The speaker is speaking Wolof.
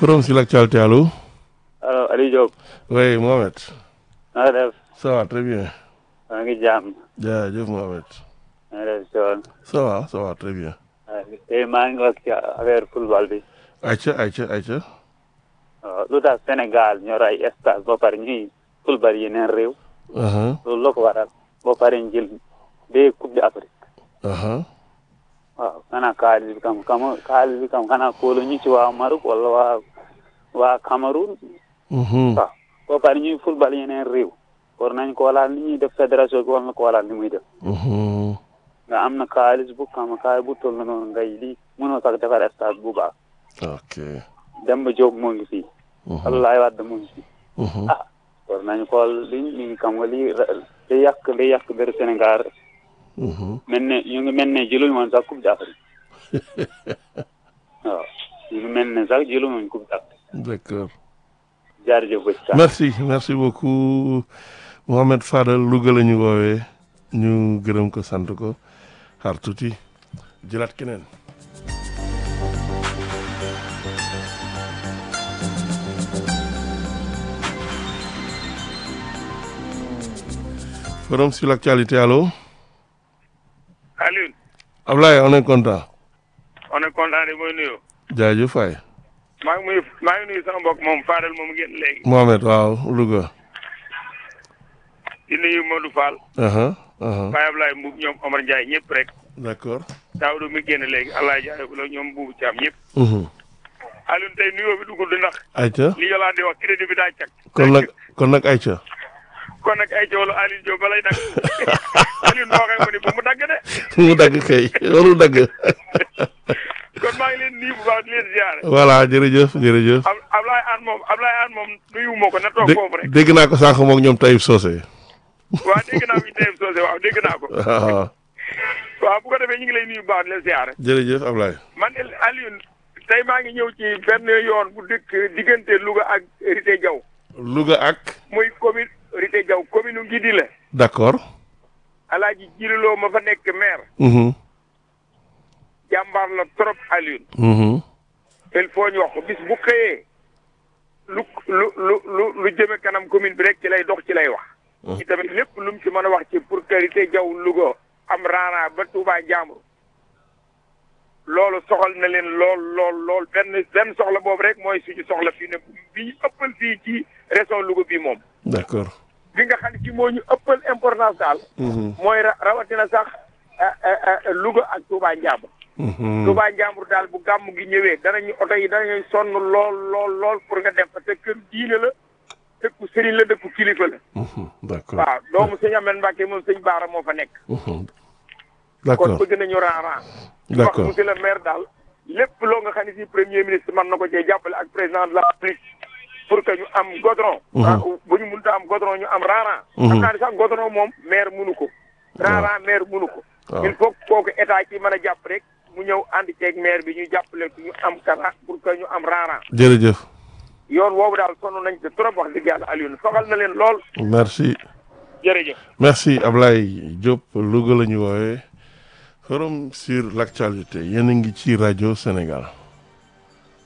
Forum sur l'actualité, allô allo Aliou Diop. Oui, Mohamed. na nga def. Ça va très bien. maa ngi jàmm. jaajëf Mohamed. na nga def Thion. Ça va, ça va très bien. tey maa ngi wax ci affaire football bi. Aïcha, Aïcha, Aïcha. waaw lu tax Sénégal ñor ay stade ba pare ñuy football yeneen réew. Uh-huh, loolu la ko waral. ba pare ñu jël deux coupe d'Afrique. uh-huh. waaw xanaa xaalis bi kam kam xaalis bi kam xanaa kóolu ñu ci waa Maroc wala waa waa Cameroun. Mhm. waaw ba pare ñuy football yeneen réew. war nañ ko walaal ni ñuy def fédération bi war na ko walaal ni muy def. Mhm. nga am na xaalis bu kam xaalis bu toll noonu ngay lii mënoo sax defar stade bu baax. Ok. Demba Diop moo ngi fii. Mhm. Abdoulaye Wade moo ngi fii. Mhm. ah war nañu xool li li xam nga lii li yàq li yàq dër Sénégal Mhm. mel ne ñu ngi mel ne jëluñu woon sax coupe d'Afrique waaw ñu ngi mel ne sax jëluñu woon coupe d'Afrique D'accord. jaarjëf ba ci kanam. Merci, merci beaucoup. Mohamed Fadel Louga la ñu woowee ñu gërëm ko sant ko xaar tuuti jëlaat keneen. Forum sur l'actualité, allô Alioune Ablaye on est content. on est content de mooy nuyu jaajëf waay. maa ngi muy maa ngi nuyu sama mbokk moom Fadel moom génn léegi Mohamed waaw Louga. di nuyu Modou Fall aha aha Baye Ablaye Mbuub ñoom Omar Ndiaye ñëpp rek d'accord. Daawdu mi génn léegi Allah jaay ko la ñoom buubu Caam ñëpp Mhm. Alioune tey nuyoo bi dugul di ndax Aïcha li Yolande di wax crédit bi daa cag kon nag kon nag Aïcha. kon nag ay joolu Alioune Diop balay nag Alioune boo waxee mu ni bu mu dagg de mu dagg kay warul dagg. kon maa ngi leen nuyu bu baax di leen ziare voilà jërëjëf jërëjëf. Ab Ablaye Aan moom Ablaye Aan moom nuyu moo ko na toog dé foofu rek dégg naa ko sànq moom ñoom Taïb Socé. waaw dégg naa fi teyeb soosé waaw dégg naa ko waaw waaw bu ko defee ñu ngi lay nuyu bu baax di leen ziare jërëjëf Ablaye. man el Alioune tey maa ngi ñëw ci benn yoon bu dëkk diggante Louga ak Rité Diaw Louga ak. muy commune Rité Diaw commune u Ngidi la d'accord. alaaji jililoo ma fa nekk maire Mhm. jàmbaar la trop Alioune Mhm. il faut ñu wax ko bis bu xëyee lu lu lu lu lu jëme kanam commune bi rek ci lay dox ci lay wax ci tamit lépp lu mu ci mën a wax ci pour que Rité Diaw Louga am raana ba Touba Njambur loolu soxal na leen lool lool lool benn benn soxla boobu rek mooy suñu soxla fii ne bi ñu ëppal fii ci région Louga bi moom d'accord. bi nga xam ne ci moo ñu ëppal importance daal Mhm. mooy ra- rawatina sax ah, ah, ah, Louga ak Touba Njambur Mhm. Touba Njambur daal bu gàmm gi ñëwee danañu oto yi danañu sonn lool lool lool pour nga dem fa te kër diine la dëkku sëriñ la dëkku kilifa la Mhm. d'accord. waaw doomu sëñ Amel Mbacke moom sëñ Baara moo fa nekk Mhm. kon d'accord bëgg nañu ran-ran D'accord. wax monsieur le maire daal lépp loo nga xam ne si premier ministre mën na ko cee jàppale ak président de la République pour que ñu am godron Mhm. ah, bu ñu mënta am godron ñu am ran-ran Mhm. xam naa ne sax godron moom maire munu ko ran-ran maire munu ko waaw. il faut que kooku état ci mën a jàpp rek mu ñëw ànd ceeg maire bi ñu jàppale ko ñu am kara pour que ñu am ran-ran jërëjëf. yoon woowu daal sonn nañ te trop wax dëgg yàlla Alioune soxal na leen lool merci. jërëjëf merci Ablaye Diop Louga la ñu woowee forum sur l'actualité yéen a ngi ci rajo Sénégal.